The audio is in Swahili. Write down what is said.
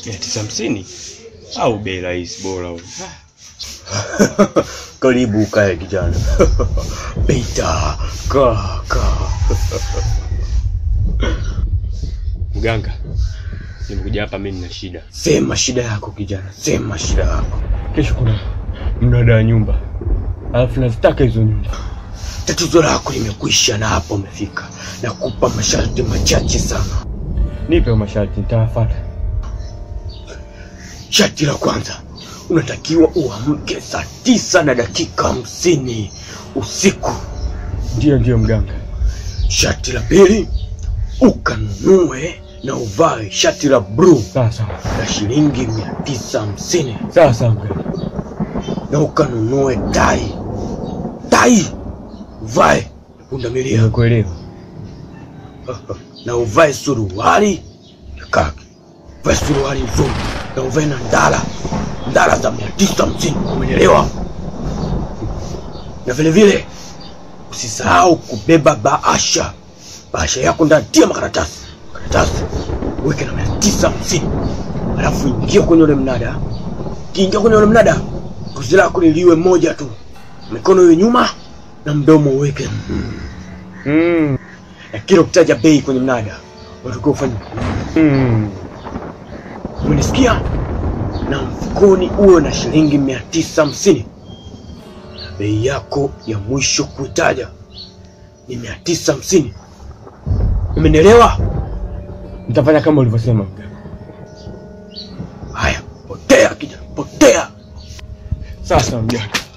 mia tisa hamsini au bei rahisi bora huyu. Karibu ukae kijana. Pita kaka. Mganga, nimekuja hapa mimi nina shida. Sema shida yako kijana, sema shida yako. Kesho kuna mnada wa nyumba, alafu nazitaka hizo nyumba. Tatizo lako limekwisha na hapo umefika. Nakupa masharti machache sana. Nipe masharti, nitawafuata. Sharti la kwanza, unatakiwa uamke saa tisa na dakika hamsini usiku. Ndio, ndio mganga. Sharti la pili, ukanunue na uvae shati la bluu Sawa sawa, la shilingi mia tisa hamsini sawa sawa mganga. na ukanunue tai tai uvae pundamilia Nimekuelewa. na uvae suruali ya kaki uvae suruali nzuri na uvae na ndala ndala za mia tisa hamsini umenielewa na vile vile usisahau kubeba bahasha bahasha yako ndani tia makaratasi karatasi weke na mia tisa hamsini alafu ingia kwenye ule mnada kiingia kwenye ule mnada kuzi lako liliwe moja tu mikono iwe nyuma na mdomo uweke Mm. na kila ukitaja bei kwenye mnada watakiwa ufanye Mm. umenisikia na mfukoni uwe na shilingi mia tisa hamsini na bei yako ya mwisho kuitaja ni mia tisa hamsini umenielewa Nitafanya kama ulivyosema mganga. haya potea kijana potea Sawa sawa mganga.